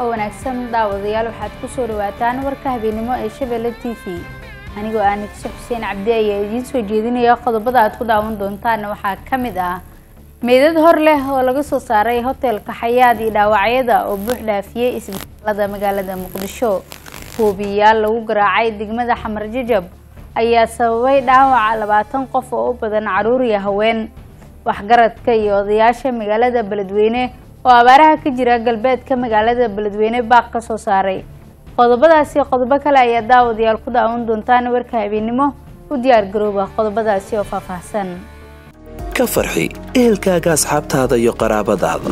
wanaagsan daawadayaal waxaad ku soo dhawaataan warka habeenimo ee shabeelle t v anigoo ah nigso xuseen cabdi ayaa idiin soo jeedinaya qodobada aad ku daawan doontaana waxaa ka mid ah meydad hor leh oo laga soo saaray hotelka xayaad iyo dhaawacyada oo buux dhaafiyey isbitaalada magaalada muqdisho huubiyayaal lagu garaacay degmada xamar jajab ayaa sababay dhaawaca labaatan qof oo u badan caruur iyo haween waxgaradka iyo odayaasha magaalada beledweyne oo abaaraha ka jira galbeedka magaalada beledweyne baaq ka soo saaray qodobadaasi qodobo kale ayaa daawadayaal ku daawan doontaan warka habeenimo u diyaar garooba qodobadaasi oo faahfaahsan ka farxi ehelkaaga asxaabtaada iyo qaraabadaada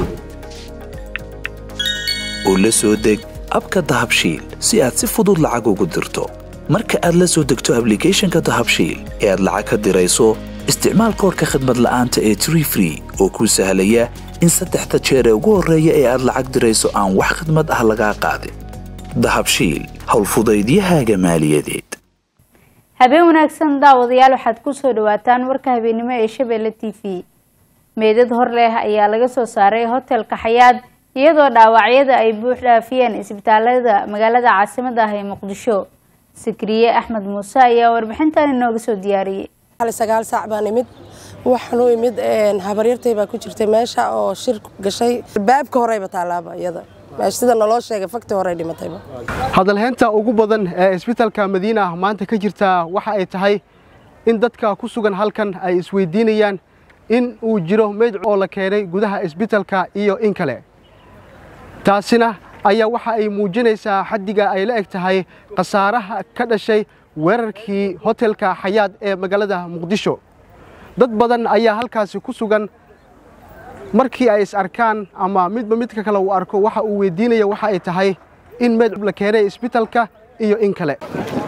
oo la soo deg abka dahabshiil si aad si fudud lacag ugu dirto marka aad la soo degto ablicathonka dahabshiil ee aad lacag ka dirayso isticmaal koorka khadmad la'aanta ee tree free oo kuu sahlaya in saddexda jeer ee ugu horreeya ee aad lacag dirayso aan wax khidmad ah lagaa qaadin dahabshiil howlfudaydiyahaaga maaliyadeed habeen wanaagsan daawadayaal waxaad ku soo dhawaataan warka habeenimo ee shabeelle t v meydad hor leh ayaa laga soo saaray hotelka xayaad iyadoo dhaawacyada ay buux dhaafiyeen isbitaalada magaalada caasimada ah ee muqdisho sikriye axmed muuse ayaa warbixintan inooga soo diyaariyey sagaal saac baan imid waxaan u imid habaryartay baa ku jirtay meesha oo shir gashay baabka horeyba taalaaba iyada sida naloo sheegay fakti horey dhimatayba hadalheynta ugu badan ee isbitaalka madiina maanta ka jirta waxa ay tahay in dadka ku sugan halkan ay isweydiinayaan in uu jiro meyd oo la keenay gudaha isbitaalka iyo in kale taasina ayaa waxa ay muujinaysaa xaddiga ay la eg tahay khasaaraha ka dhashay weerarkii hotelka xayaad ee magaalada muqdisho dad badan ayaa halkaasi ku sugan markii ay is arkaan ama midba midka kale uu arko waxa uu weydiinaya waxa ay tahay in meyd la keenay isbitaalka iyo in kale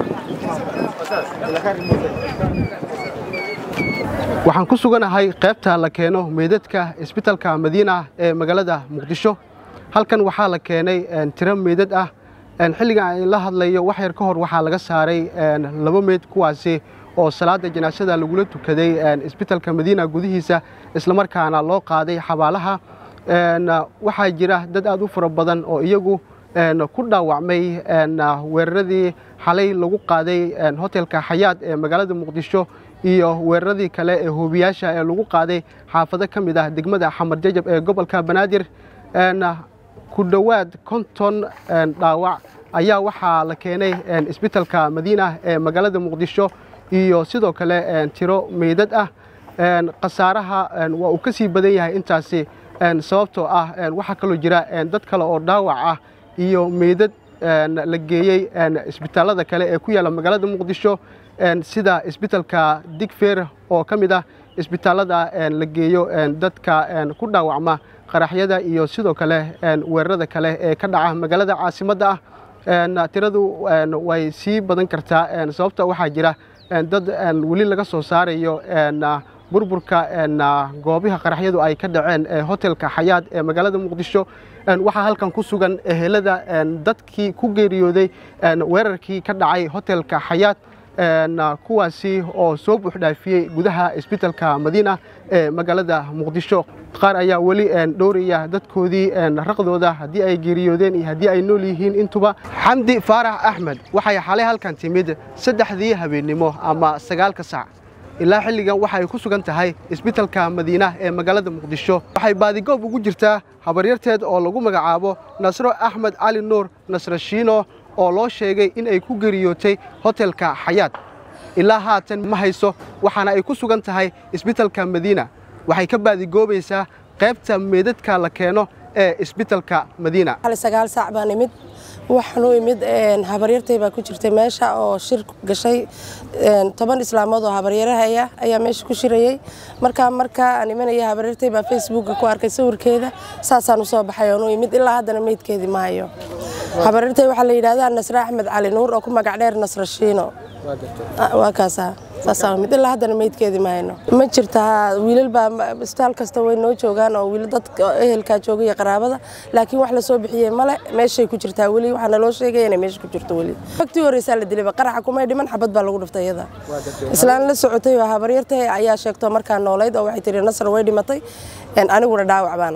waxaan ku suganahay qaybta la keeno meydadka isbitaalka madiina ee magaalada muqdisho halkan waxaa la keenay tiro meydad ah xilligan aan la hadlayo wax yar ka hor waxaa laga saaray laba meyd kuwaasi oo salaada janaasada lagula tukaday isbitaalka madiina gudihiisa islamarkaana loo qaaday xabaalaha waxaa jira dad aad u fara badan oo iyagu ku dhaawacmay weeraradii xalay lagu qaaday hotelka xayaad ee magaalada muqdisho iyo weeraradii kale ee hoobiyaasha ee lagu qaaday xaafado ka mid ah degmada xamar jajab ee gobolka banaadir ku dhowaad konton dhaawac ayaa waxaa la keenay isbitaalka madiina ee magaalada muqdisho iyo sidoo kale tiro meydad ah khasaaraha waa uu ka sii badan yahay intaasi sababtoo ah waxaa kaloo jira dad kale oo dhaawac ah iyo meydad la geeyey isbitaalada kale ee ku yaalla magaalada muqdisho sida isbitaalka digfer oo ka mid ah isbitaalada la geeyo dadka ku dhaawacma qaraxyada iyo sidoo kale weerarada kale ee ka dhaca magaalada caasimadda ah tiradu way sii badan kartaa sababta waxaa jira dad weli laga soo saarayo burburka goobaha qaraxyadu ay ka dhaceen ee hotelka xayaad ee magaalada muqdisho waxaa halkan ku sugan ehelada dadkii ku geeriyooday weerarkii ka dhacay hotelka xayaad kuwaasi oo soo buuxdhaafiyey gudaha isbitaalka madiina ee magaalada muqdisho qaar ayaa weli dhowraya dadkoodii raqdooda haddii ay geeriyoodeen iyo haddii ay nool yihiin intuba xamdi faarax axmed waxay xalay halkan timid saddexdii habeennimo ama sagaalka saac ilaa xilligan waxa ay ku sugan tahay isbitaalka madiina ee magaalada muqdisho waxay baadigoob ugu jirtaa habaryarteed oo lagu magacaabo nasro axmed cali nuur nasrashiino oo loo sheegay in ay ku geriyootay hotelka xayaad ilaa haatan ma hayso waxaana ay ku sugan tahay isbitaalka madiina waxay ka baadigoobaysaa qaybta meydadka la keeno ee isbitaalka madiina sagaal saac baan imid waxaan u imid habaryartay baa ku jirtay meesha oo shir gashay toban islaamood oo habaryarahaya ayaa meesha ku shirayey markaa markaa aan imanaya habaryartay baa facebooka ku arkay sawirkeeda saasaan usoo baxay oon u imid ilaa haddana meydkeedii ma hayo habaryartay waxaa la yidhahdaa nasre axmed cali nuur oo ku magac dheer nasra shiino waa kaasa saasaa mid ilaa haddana meydkeedii ma hayno ma jirta wiilal baa isbitaal kasta way noo joogaan oo wiil dad ehelkaa jooga iyo qaraabada laakiin wax la soo bixiyey male meeshay ku jirtaa weli waxaa naloo sheegaya inay meesha ku jirto weli waqtii horeysaa la dilayba qaraxa kumay dhiman xabad baa lagu dhiftay iyada islaan la socotay oo habaryartay ayaa sheegto markaa noolayd oo waxay tiri nasar way dhimatay aniguna dhaawac baan ah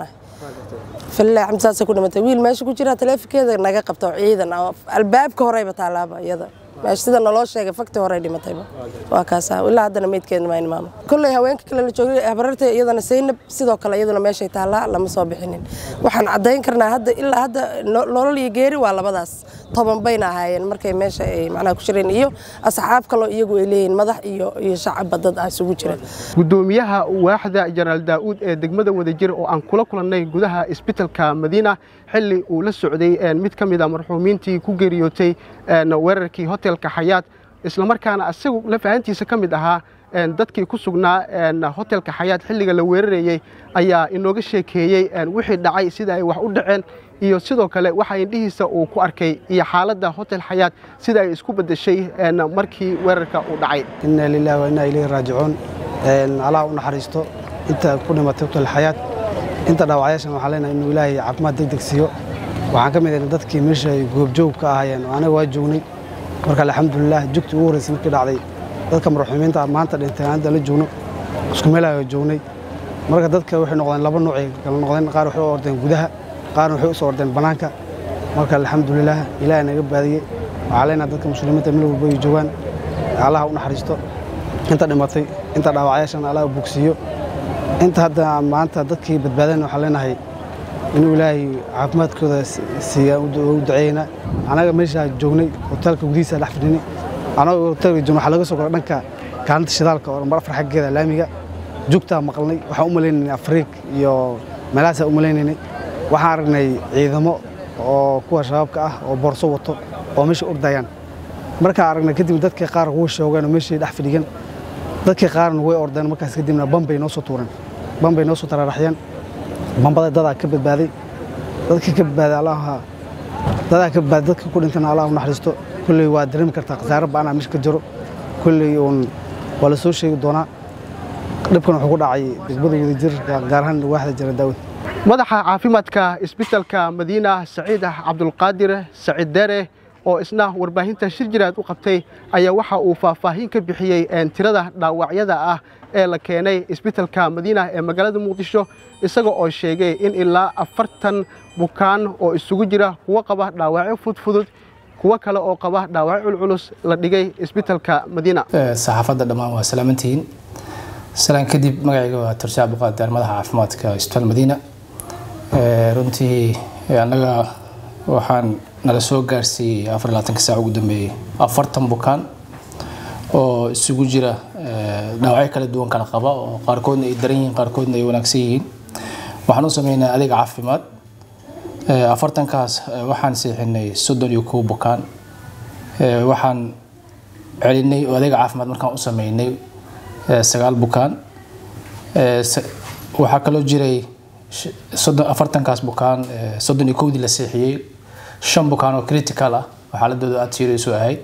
falilah xamsaasa ku dhimatay wiil meesha ku jira taleefonkeeda naga qabta oo ciidan ah albaabka horeyba taalaaba iyada meesha sida naloo sheegay fakti horey dhimatayba waa kaasa ilaa haddana meydkeeda maa imaamo kolley haweenka kale la joogay habararta iyadana saynab sidoo kale iyaduna meeshay taallaa lama soo bixinin waxaan caddayn karnaa hadda ilaa hadda nolol iyo geeri waa labadaas toban bayna ahaayeen markay meesha ay macnaha ku jireen iyo asxaab kaloo iyagu ay leeyihiin madax iyo iyo shacabba dad ah isugu jira gudoomiyaha waaxda jenaraal daa'uud ee degmada wadajir oo aan kula kulannay gudaha isbitalka madiina xilli uu la socday mid ka mid a marxuumiintii ku geeriyootay weerarkii hotelka xayaad islamarkaana isagu lafahantiisa ka mid ahaa dadkii ku sugnaa hotelka xayaad xilliga la weerarayey ayaa inooga sheekeeyey wixii dhacay sida ay wax u dhaceen iyo sidoo kale waxa indhihiisa uu ku arkay iyo xaaladda hotel xayaad sida ay isku beddeshay markii weerarka uu dhacay inna lillahi wa inna ilayhi raajicuun allah u naxariisto inta ku dhimatay hotel xayaad inta dhaawacyaashan waxaan leenahay inuu ilaahay caafimaad degdeg siiyo waxaan ka mid ahay dadkii meesha ay goobjoog ka ahaayeen anaga waa joognay marka alxamdulilah jugtii ugu horreysay markii dhacday dadka marxuumiinta maanta dhintay hadda la joogno isku meelaha joognay marka dadka waxay noqdeen laba noocay kala noqdeen qaar waxay u ordeen gudaha qaarna waxay u soo ordeen bannaanka marka alxamdulilah ilaahay naga baadiyey waxaa leenahay dadka muslimiinta meel walba ay joogaan allaha u naxariisto inta dhimatay inta dhaawacyaashan allaha bogsiiyo inta hadda maanta dadkii badbaadeen waxaan leenahay inuu ilaahay caafimaadkooda siiya u duceeynaa anaga meeshaa joognay hoteelka gudihiisa dhex fadhinay anagoo hoteelka joogna waxaa laga soo goray dhanka kaalinta shidaalka oo mar afar xaggeeda laamiga jugtaa maqalnay waxaan u maleynaynay afriig iyo meelahaasaa u maleynaynay waxaan aragnay ciidamo oo kuwa shabaabka ah oo boorso wato oo meesha ordayaan markaan aragnay kadib dadkii qaar wuu shoogeen oo meeshii dhex fadhigan dadkii qaarna way ordeen markaas kadibna bambay noo soo tuureen bambay noo soo taraaraxyeen bambada dadaa ka badbaaday dadkii ka badbaaday allaha dadaa ka badbaaday dadka ku dhintana allah u naxariisto kulley waa dareemi kartaa khasaare ba'anaa meesha ka jiro kulley uun waa la soo sheegi doonaa dhibkan wuxuu ku dhacay degmada wadajir gaar ahaan waaxda jara daawud madaxa caafimaadka isbitalka madiina saciid cabdulqaadir saciid dere oo isna warbaahinta shir jiraad u qabtay ayaa waxa uu faahfaahin ka bixiyey tirada dhaawacyada ah ee la keenay isbitalka madiina ee magaalada muqdisho isaga oo sheegay in ilaa afartan bukaan oo isugu jira kuwo qaba dhaawacyo fudfudud kuwo kale oo qaba dhaawacyo culculus la dhigay isbitalka madiina saxaafadda dhammaan waa salaamantihiin salaan kadib magacayga waa tursi cabdiqaadir madaxa caafimaadka isbitaal madiina runtii annaga waxaan nala soo gaarsiiyey afar labaatanka saac ugu dambeeyey afartan bukaan oo isugu jira dhaawacyo kala duwan kala qaba oo qaarkoodna ay daran yihiin qaarkoodna ay wanaagsan yihiin waxaan u sameynaa adeeg caafimaad afartankaas waxaan seexinay soddon iyo kow bukaan waxaan celinay oo adeeg caafimaad markaan u sameynay sagaal bukaan waxaa kaloo jiray afartankaas bukaan soddon iyo kowdii la seexiyey shan bukaan oo critical ah oo xaaladooda aada serious u ahayd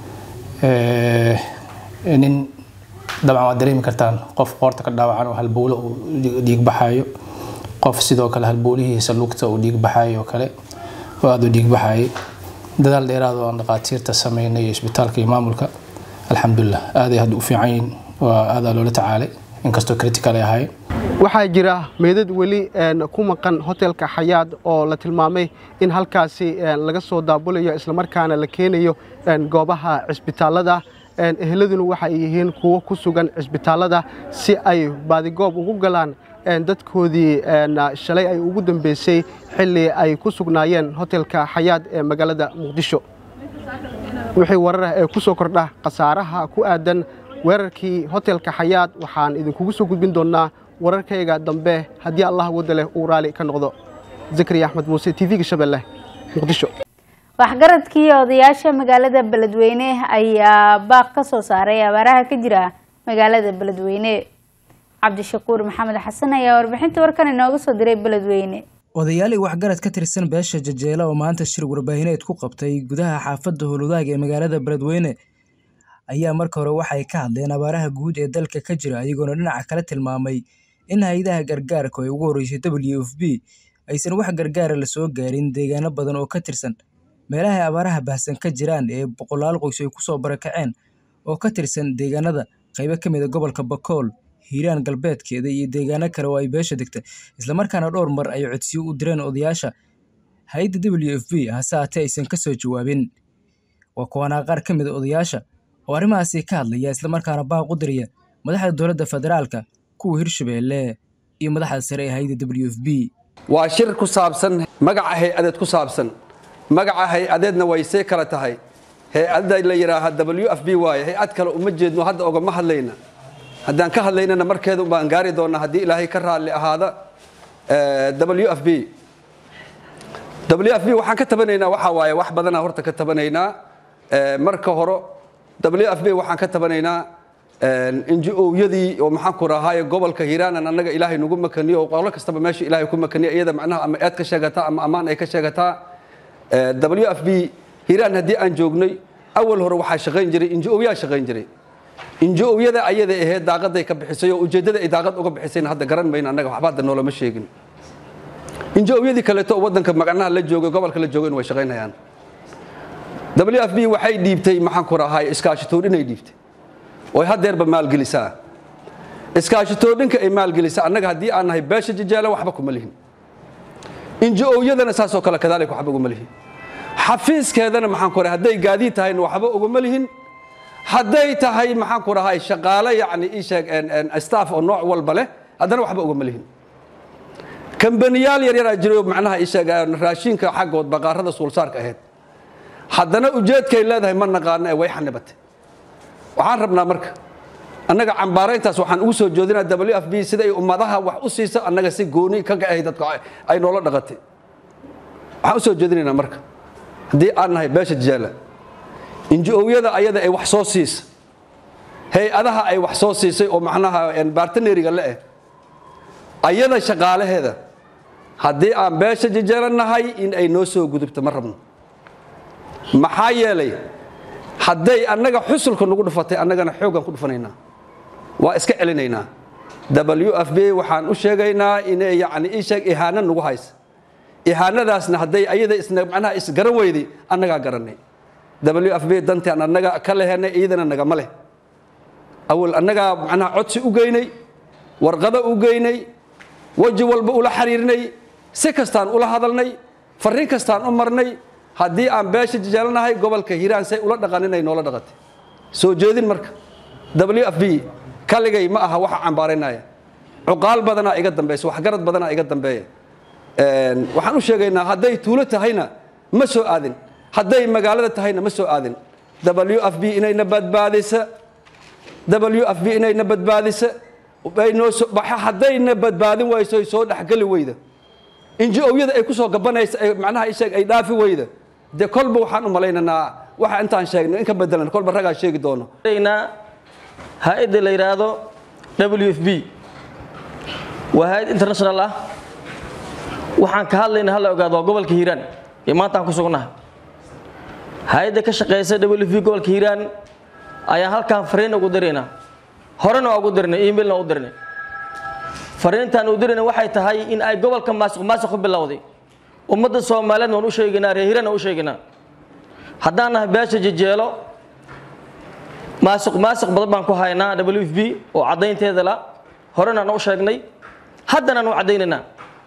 nin dabcan waad dareemi kartaan qof qoorta ka dhaawacan oo halbowle uu dhiig baxayo qof sidoo kale halbowlihiisa lugta uu dhiig baxayo oo kale oo aada u dhiig baxayay dadaal dheeraad oo aan dhaqaatiirta sameynay iyo isbitaalka iyo maamulka alxamdulilah aaday hadda u fiican yihiin waa aadaa loola tacaalay inkastoo critical ay ahaayeen waxaa jira meedad weli ku maqan hotelka xayaad oo la tilmaamay in halkaasi laga soo daabulayo islamarkaana la keenayo goobaha cisbitaalada eheladuna waxa ay yihiin kuwo ku sugan cisbitaalada si ay baadigoob ugu galaan dadkoodii shalay ay ugu dambeysay xilli ay ku sugnaayeen hotelka xayaad ee magaalada muqdisho wixii wararah ee ku soo kordha khasaaraha ku aadan weerarkii hotelka xayaad waxaan idinkugu soo gudbin doonnaa wararkayga dambe haddii allah wadda leh uu raali ka noqdo zakariya axmed muuse t v-ga shabeelle muqdisho waxgaradkii odayaasha magaalada beledweyne ayaa baaq ka soo saaray abaaraha ka jira magaalada beledweyne cabdishakuur maxamed xasan ayaa warbixinta warkan inooga soo diray beledweyne odayaalii waxgarad ka tirsan beesha jajeela oo maanta shir warbaahineed ku qabtay gudaha xaafadda howlwadaag ee magaalada beledweyne ayaa marka hore waxay ka hadleen abaaraha guud ee dalka ka jira iyagoona dhinaca kale tilmaamay in hay-adaha gargaarka ay ugu horreysay w f b aysan wax gargaara la soo gaarin deegaano badan oo ka tirsan meelaha ay abaaraha baahsan ka jiraan ee boqolaal qoys ay kusoo barakaceen oo ka tirsan deegaanada qaybo ka mid a gobolka bakool hiiraan galbeedkeeda iyo deegaano kale oo ay beesha degta islamarkaana dhowr mar ay codsiyo u direen odayaasha hay-adda w f b hase haatee aysan ka soo jawaabin waa kuwanaa qaar ka mid a odayaasha oo arrimahaasi ka hadlaya islamarkaana baaq u diraya madaxda dowladda federaalka kuwa hirshabeelle iyo madaxda sare ee hay-adda w f b waa shir ku saabsan magaca hay-adeed ku saabsan magaca hay-adeedna way see kala tahay hay-adda la yidhaaha w f b waaye hay-ad kale uma jeedno hadda ogama hadlayna haddaan ka hadlaynana markeeda baan gaari doonaa haddii ilaahay ka raalli ahaada w f b w f b waxaan ka tabanaynaa waxaa waaye wax badanaa horta ka tabanaynaa marka hore w f b waxaan ka tabanaynaa inji-owyadii oo maxaan ku rahaaye gobolka hiiraanan annaga ilaahay nagu makaniyo oo qolo kastaba meesha ilaahay ku makaniyo iyada macnaha ama eed ka sheegataa ama ammaan ay ka sheegataa w f b hiiraan haddii aan joognay awal hore waxaa shaqayn jiray inji-owyaa shaqayn jiray inji-owyada ayada ahayd daaqaday ka bixisay oo ujeeddada ay daaqad uga bixisayna hadda garan mayno annaga waxba hadda noolama sheegin inji-owyadii kaleeto oo waddanka magacnaha la joogay gobolka la joogayna way shaqaynayaan w f b waxay dhiibtay maxaan ku rahaaye iskaashitoodhinay dhiibtay oy hadeerba maalgelisaa iskaashitoodhinka ay maalgelisaa annaga haddii aan nahay beesha jajaala waxba kuma lihin inji-owyadana saasoo kale kadaalika waxba uguma lihin xafiiskeedana maxaan ku rahay hadday gaadiid tahayna waxba uguma lihin hadday tahay maxaan ku rahay shaqaale yacni ii sheeg staff oo nooc walba leh haddana waxba ugama lihin kambaniyaal yaryaraa jiray oo macnaha ii sheeg raashinka xaggood baqaarada suulsaarka ahayd haddana ujeedkay leedahay ma naqaano ee way xanibatay waxaan rabnaa marka annaga cambaarayntaas waxaan ugu soo joodinaa w f b sida ay ummadaha wax u siiso annaga si gooni kaga ahay dadka ay noola dhaqatay waxaan u soo jeedinaynaa marka haddii aan nahay beesha jajaala inji-owyada ayada ay wax soo siisa hay-adaha ay wax soo siisay oo macnaha bartaneriga le-eh ayada shaqaalaheeda haddii aan beesha jajaala nahay in ay noo soo gudubto ma rabno maxaa yeelay hadday annaga xusulka nagu dhufatay annagana xooggan ku dhufanaynaa waa iska celinaynaa w f b waxaan u sheegaynaa inay yacni ii sheeg ihaano nagu haysa ihaanadaasna hadday ayada isna macnaha isgaran weyday annagaa garanay w f b dantaan annaga ka lehenay iyadana nagama leh awal annagaa macnaha codsi u geynay warqado u geynay weji walba ula xiriirnay si kastaan ula hadalnay farriin kastaan u marnay haddii aan beesha jajaalanahay gobolka hiiraan say ula dhaqan inay noola dhaqatay soo jeedin marka w f b kaligay ma aha waxa cambaaraynaya cuqaal badanaa iga dambaysa waxgarad badanaa iga dambeeya waxaan u sheegaynaa hadday tuulo tahayna ma soo aadin hadday magaalada tahayna ma soo aadin w f b inayna badbaadisa w f b inayna badbaadisa haddayna badbaadin wayso soo dhexgeli weyda inji-owyada ay ku soo gabanaysa macnaha isheeg ay dhaafi weyda dee kolba waxaan u malaynaynaa waxa intaan sheegno in ka bedelan kolba ragaa sheegi doono hay-adda la yidhaahdo w f b waa hay-ad international ah waxaan ka hadlayna hala ogaado waa gobolka hiiraan iyo maanta aan ku sugnahay hay-adda ka shaqeysa w f b gobolka hiiraan ayaan halkaan fariin ugu diraynaa horena waa ugu dirnay emailna waa u dirnay fariintaan u dirayna waxay tahay in ay gobolka maasuq maasuq ku bilowday ummadda soomaaliyeed waan u sheegaynaa reer hiiraan waan u sheegaynaa haddaan nahay beesha jejeelo maasuq maasuq badan baan ku haynaa w f b oo caddaynteeda la horena aan u sheegnay haddana aan u caddaynaynaa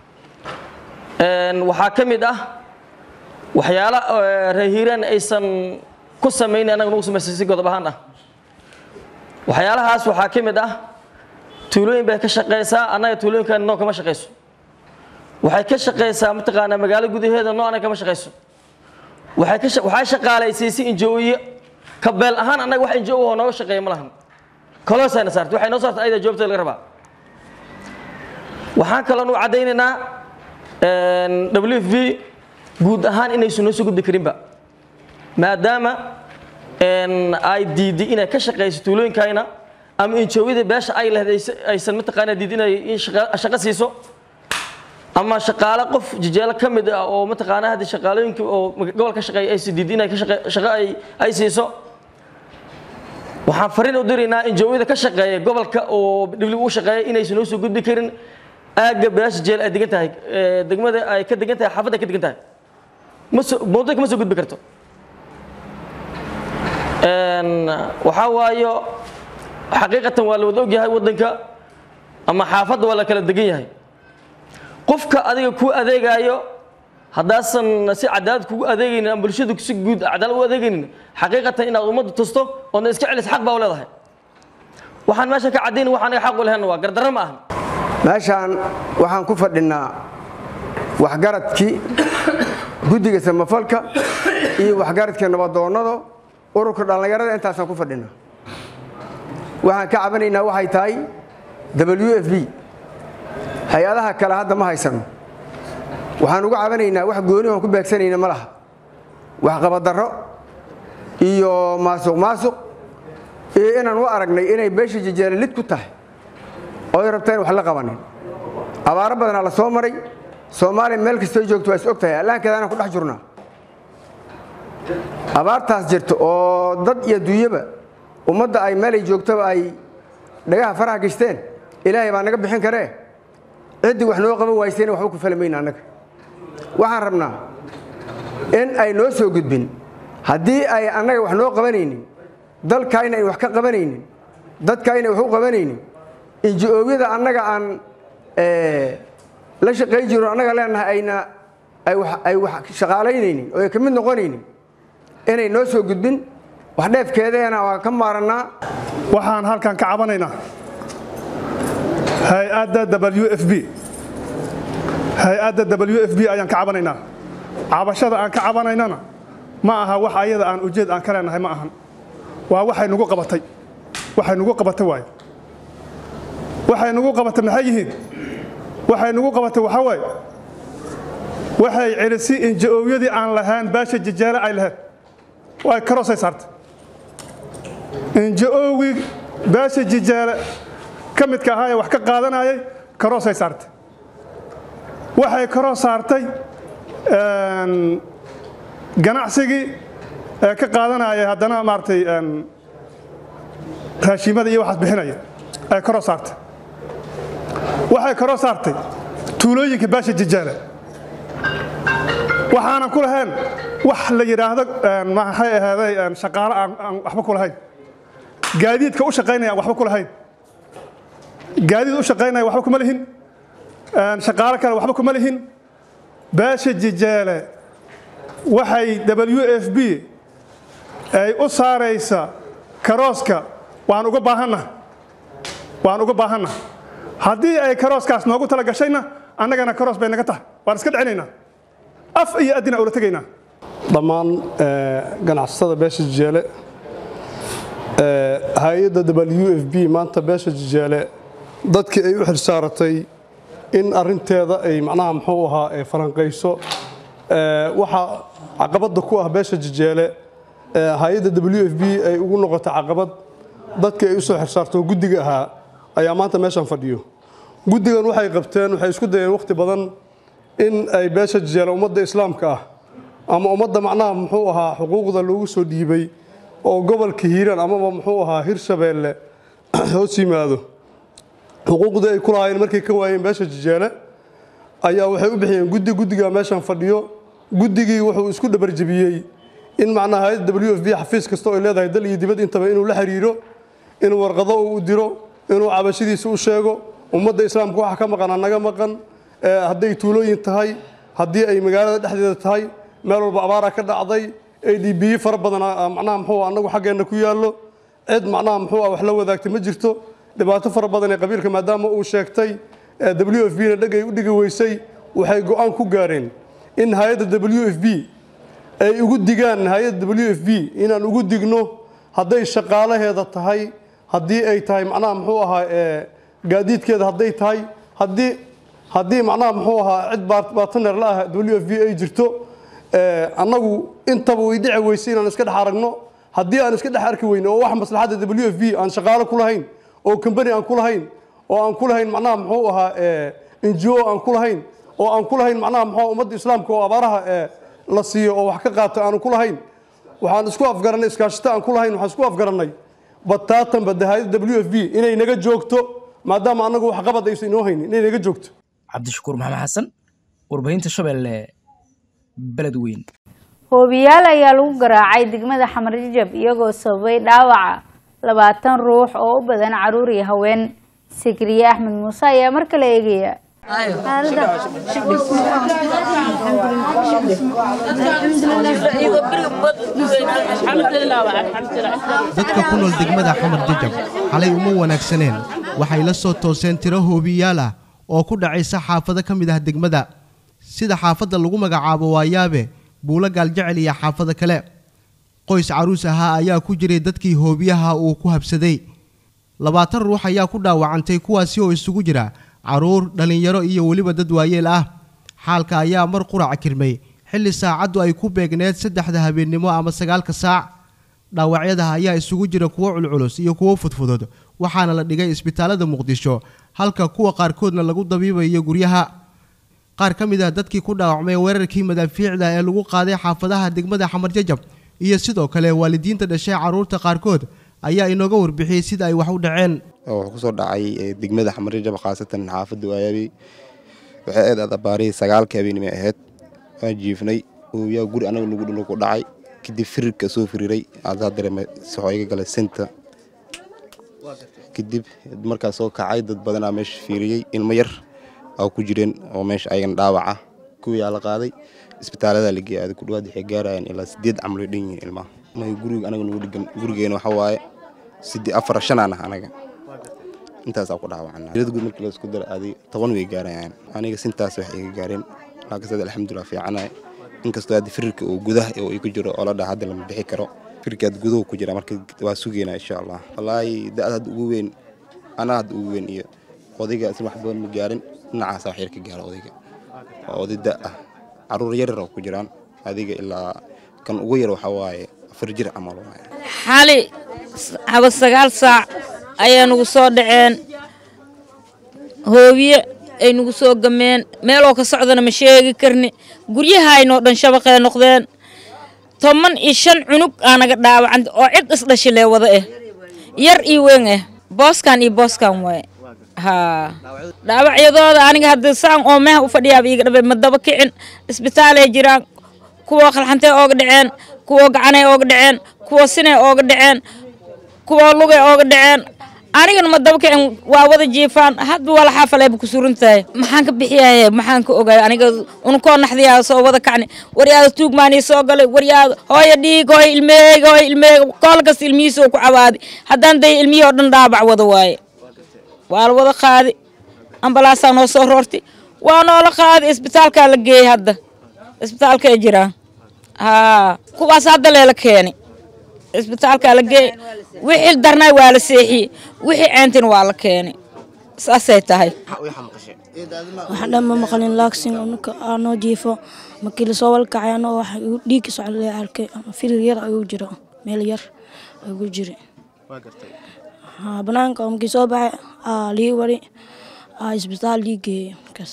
waxaa ka mid ah waxyaala reer hiiraan aysan ku samaynin annaga nagu samaysay si godob ahaan ah waxyaalahaas waxaa ka mid ah tuulooyin bay ka shaqaysaa annaga tuulooyinkan noo kama shaqayso waxay ka shaqaysaa mataqaanaa magaalo gudaheeda noo anaga kama shaqayso waxay ka waxay shaqaalaysiisay injooye ka beel ahaan annaga wax injoo oo nooga shaqeeya ma lahan koloosayna saartay waxay noo saartay ayada joobteeda laga rabaa waxaan kaloon u caddaynaynaa w f b guud ahaan inaysan noo soo gudbi karinba maadaama ay diiday inay ka shaqayso tuulooyinkayna ama injooyada beesha ay lehday aysan mataqaanaa diid inay in shaqo siiso ama shaqaale qof jijeelo ka mid ah oo mataqaanaa hadda shaqaalooyinka oo gobol ka shaqeeya aysan diid inay shaqo ay ay siiso waxaan fariin u diraynaa injooyada ka shaqeeya gobolka oo dhibli u shaqeeya inaysan noo soo gudbi karin aagga beesha jeel ay degan tahay degmada ay ka degan tahay xaafadda ay ka degan tahay ma soo mawduuc kama soo gudbi karto waxaa waayo xaqiiqatan waa la wada ogyahay waddanka ama xaafadda waa la kala degan yahay qofka adiga ku adeegaayo haddaasan si cadaalad kugu adeegaynin ama bulshada si guud cadaalad u adeegaynin xaqiiqatan inaad ummadda tusto oodna iska celis xaq baa u leedahay waxaan meesha ka caddayn wax anaga xaq u lehen waa gardarro ma ahan meeshaan waxaan ku fadhinnaa waxgaradkii guddiga samafalka iyo waxgaradka nabadoonnada ururka dhallinyarada intaasaan ku fadhinnaa waxaan ka cabanaynaa waxay tahay w f b hay-adaha kale hadda ma haysano waxaan uga cabanaynaa wax gooni oon ku beegsanayna ma laha waxqabadarro iyo maasuq maasuq iyo inaan u aragnay inay beesha jejeele lid ku tahay oo ay rabta in wax la qabanin abaaro badanaa la soo maray soomaaliya meel kastoo joogto waa is og tahay allaankeeda anaan ku dhex jirnaa abaartaas jirta oo dad iyo dunyaba ummadda ay meelay joogtaba ay dhagaha faraha gashteen ilaahay baa naga bixin karee ciddii wax noo qaban waysayna waxba ku falamayna annaga waxaan rabnaa in ay noo soo gudbin haddii ay annaga wax noo qabanaynin dalkayna ay wax ka qabanaynin dadkayna wax u qabanaynin inji-ooyada annaga aan la shaqay jiro annaga leenahay ayna ay wax shaqaalaynaynin oo ay ka mid noqonaynin inay noo soo gudbin wax dheefkeedeena waa ka maarannaa waxaan halkan ka cabanaynaa hay-adda w f b hay-adda w f b ayaan ka cabanaynaa cabashada aan ka cabanaynana ma aha wax ayada aan ujeed aan ka leenahay ma ahan waa waxay nugu qabatay waxay nugu qabatay waaye waxay nugu qabatay maxay yihiin waxay nugu qabatay waxaa waaye waxay celisi inja-oowyadii aan lahayn baasha jajaale ay lahayd way karoosay saartay inja-oowii baasha jijaale ka midka ahaa ee wax ka qaadanayay karoosay saartay waxay karoo saartay ganacsigii ee ka qaadanayay haddana maaragtay raashimada iyo waxaas bixinaya ay karoo saartay waxay karoo saartay tuulooyinka baasha jijaale waxaanan ku lahayn wax la yidhaahdo maxay ahaaday shaqaalo aan waxba ku lahayn gaadiidka u shaqaynaya aan waxba ku lahayn gaadiid u shaqaynaya waxba kuma lihin shaqaalo kale waxba kuma lihin baasha jijaale waxay w f b ay u saaraysa karooska waan uga baahanna waan uga baahanna haddii ay karooskaas noogu tala gashayna annagana karoos bay naga tahay waan iska dhicinaynaa af iyo addina ula tegaynaa dhammaan ganacsatada beesha jijeele hay-adda w f b maanta beesha jijeele dadkii ay u xilsaaratay in arinteeda ay macnaha muxuu ahaa falanqayso waxaa caqabadda ku ah beesha jijeele hay-adda w f b ay ugu noqotay caqabad dadkii ay u soo xilsaarto guddiga ahaa ayaa maanta meeshan fadhiyo guddigan waxay qabteen waxay isku dayeen wakhti badan in ay beesha jijeele ummadda islaamka ah ama ummadda macnaha muxuu ahaa xuquuqda loogu soo dhiibay oo gobolka hiiraan amaba muxuu ahaa hirshabeelle hoos yimaado xuquuqdii ay ku lahaayeen markay ka waayeen beesha jijeele ayaa waxay u bixiyeen guddi guddigaa meeshan fadhiyo guddigii wuxuu isku dhabarjebiyey in macnaha hay-adda w f b xafiis kasta oo ay leedahay dal iyo dibad intaba inuu la xiriiro inuu warqado u diro inuu cabashadiisa u sheego ummadda islaamka waxa ka maqan anaga maqan hadday tuulooyin tahay haddii ay magaalada dhexdeeda tahay meel walba abaara ka dhacday a d b fara badan macnaha muxuu anagu xaggeenna ku yaallo cid macnaha muxuu wax la wadaagtay ma jirto dhibaato fara badan ee qabiilka maadaama uu sheegtay w f b na dheg ay u dhigi weysay waxay go-aan ku gaareen in hay-adda w f b ay ugu digaan hay-adda w f b inaan ugu digno hadday shaqaalaheeda tahay haddii ay tahay macnaha muxuu ahaa gaadiidkeeda hadday tahay haddii haddii macnaha muxuu ahaa cid baataneer la ah w f b ay jirto annagu intaba way dhici weysay inaan iska dhex aragno haddii aan iska dhex arki weyne oo wax maslaxadda w f b aan shaqaalo ku lahayn oo combany aan ku lahayn oo aan ku lahayn macnaha muxuu ahaa ngo aan ku lahayn oo aan ku lahayn macnaha muxuu ummadda islaamka oo abaaraha la siiyo oo wax ka qaato aanu ku lahayn waxaan isku afgarannay iskaashita aan ku lahayn waxaan isku afgarannay bataatan badda hay-adda w f b inay naga joogto maadaama annagu wax qabad aysan inoo haynin inay naga joogto cabdishakuur maxamed xasan warbaahinta shabeelle beled weyn hoobiyaal ayaa lagu garaacay degmada xamarjajab iyagoo sababay dhaawaca labaatan ruux oo u badan caruur iyo haween sikriye axmed muuse ayaa mar kale eegaya dadka ku nool degmada xamar jajab xalay uma wanaagsaneen waxay la soo tooseen tiro hoobiyaal ah oo ku dhacaysa xaafado ka mid ah degmada sida xaafadda lagu magacaabo waayaabe buulo gaaljecel iyo xaafado kale qoys caruus ahaa ayaa ku jiray dadkii hoobiyaha uu ku habsaday labaatan ruux ayaa ku dhaawacantay kuwaasi oo isugu jira caruur dhallinyaro iyo weliba dad waayeel ah xaalka ayaa mar qurac kirmay xilli saacaddu ay ku beegneed saddexda habeennimo ama sagaalka saac dhaawacyadaha ayaa isugu jira kuwo culculus iyo kuwo fudfudud waxaana la dhigay isbitaalada muqdisho halka kuwa qaarkoodna lagu dabiibayo guryaha qaar ka mid ah dadkii ku dhaawacmay weerarkii madaafiicda ee lagu qaaday xaafadaha degmada xamar jajab iyo sidoo kale waalidiinta dhashay carruurta qaarkood ayaa inooga warbixiyey sida ay wax u dhaceen wuxuu kusoo dhacay degmada xamar jajab khaasatan xaafadda waayaabi waxay aad aad abaarihii sagaalka habeenimay ahayd waan jiifnay yaa guri anaga nagu dhulu ku dhacay kadib firirka soo firiray adaa dareemay soxoo iga galay senta kadib markaas soo kacay dad badanaa meesha fiiriyey ilmo yar aa ku jireen oo meesha ayagana dhaawaca kuwiyaa la qaaday isbitaaladaa la geeyay ku dhawaad waxay gaarayaan ilaa sideed camal ay dhan yihiin ilmaha guriga anaga nagu dhigan gurigeena waxa waaye sidii afar shanaan ah anaga intaasaa ku dhaawacana ilada guud markii laisku dara aaday toban way gaarayaan aniga sintaas wax iga gaareen laakiin alxamdulilah fiicanahay inkastoo hadda firirka uu gudaha uu igu jiro oo la dhaha hadda lama bixi karo firirka hadda guduhu ku jira marka waa sugeynaa insha allah wallaahi da-da hadda ugu weyn anaa hadda ugu weyn iyo odayga isla wax badan ma gaarin dhinacaasa wax yar ka gaara odayga waa oday da ah caruur yaryar oo ku jiraan adiga ilaa kan ugu yar waxaa waaye afar jir camal waaye xali haba sagaal saac ayaa nagu soo dhaceen hoobiye ay nagu soo gameen meeloo ka socdana ma sheegi karni guryahaynoo dhan shabaqee noqdeen toban iyo shan cunug aa naga dhaawacan oo cid isdhashilee wada ah yar iyo weyn ah booskan iyo booskan waaye haa dhaawacyadooda aniga hadda saan oo meeha u fadhiyaaba iiga dhabe ma daba kicin isbitaalay jiraan kuwa qalxantay ooga dhaceen kuwa gacanay ooga dhaceen kuwa sinay ooga dhaceen kuwa lugay ooga dhaceen anigana ma daba kicin waa wada jiifaan hadba wala xaafaleeba ku suran tahay maxaan ka bixiyaye maxaan ka ogaay aniga unkoo naxdiyaa soo wada kacni waryaada tuugmaanii soo galay waryaada hooya dhiig hooya ilmeeyga hooya ilmeeyga kool kasta ilmihiisa oo ku cabaadi haddaan day ilmihii oo dhan dhaabac wada waaye waa la wada qaadi ambalaasaa noo soo roortay waa noola qaadi isbitaalkaa la geeyey hadda isbitaalkay jiraan haa kuwaas hadda leela keeni isbitaalkaa la geeyey wixii darnay waa la seexiyey wixii ceentin waa la keeni saasay tahay waxaan dhan ma maqlin laaksin ninka aanoo jiifo markii lasoo walkacay anoo wax dhiigka socda arkay firir yar ayuu jiro meel yar ayuu jiri banaanka markii soo baxay lii wari isbitaal lii geeyey markaas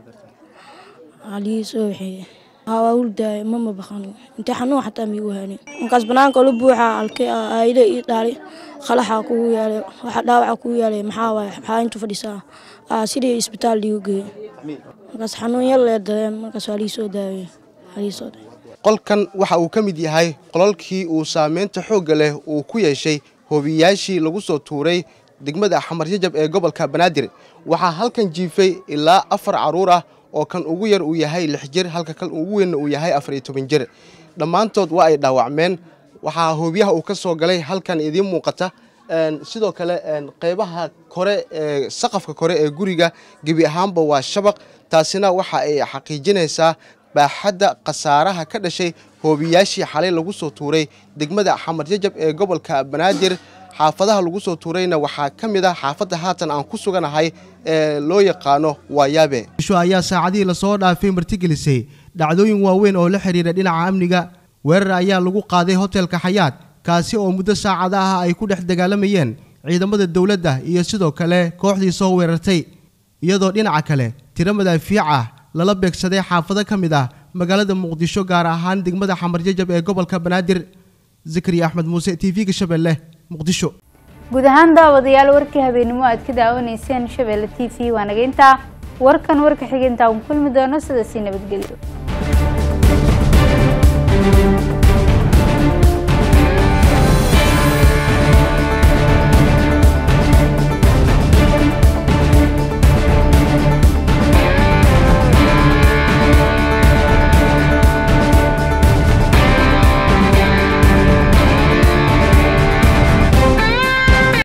lii soo waxeeye waa hurdaay mama baqan intee xanuun xataa miigu hanin markaas banaanka la buuxa alkay aayile ii dhaali qalaxa kugu yaalay waxa dhaawaca kugu yaalay maxaa waaye maxaa intu fadhisaa sidii isbitaal liigu geeyey markaas xanuun yar lee dareen markaas waa lii soo daawey waa lii soo daawey qolkan waxa uu ka mid yahay qolalkii uu saameynta xoogga leh uu ku yeeshay hoobiyaashii lagu soo tuuray degmada xamar jajab ee gobolka banaadir waxaa halkan jiifay ilaa afar carruur ah oo kan ugu yar uu yahay lix jir halka kan ugu weynna uu yahay afar iyo toban jir dhammaantood waa ay dhaawacmeen waxaa hoobiyaha uu ka soo galay halkan idiin muuqata sidoo kale qeybaha kore ee saqafka kore ee guriga gebi ahaanba waa shabaq taasina waxa ay xaqiijinaysaa baaxadda khasaaraha ka dhashay hoobiyaashii xalay lagu soo tuuray degmada xamar jajab ee gobolka banaadir xaafadaha lagu soo tuurayna waxaa ka mid ah xaafadda haatan aan ku suganahay ee loo yaqaano waayaabe isho ayaa saacadihii lasoo dhaafay martigelisay dhacdooyin waaweyn oo la xidhiira dhinaca amniga weerar ayaa lagu qaaday hotelka xayaad kaasi oo muddo saacada ah ay ku dhex dagaalamayeen ciidamada dowladda iyo sidoo kale kooxdii soo weerartay iyadoo dhinaca kale tiro madaafiic ah lala beegsaday xaafado ka mid ah magaalada muqdisho gaar ahaan degmada xamar jajab ee gobolka banaadir zakariya axmed muuse t v-ga shabeelle muqdisho guud ahaan daawadayaal warkii habeenimo aad ka daawanayseen shabeelle t v waa naga intaa warkan warka xiga intaa un kulmi doono sidaasii nabadgelyo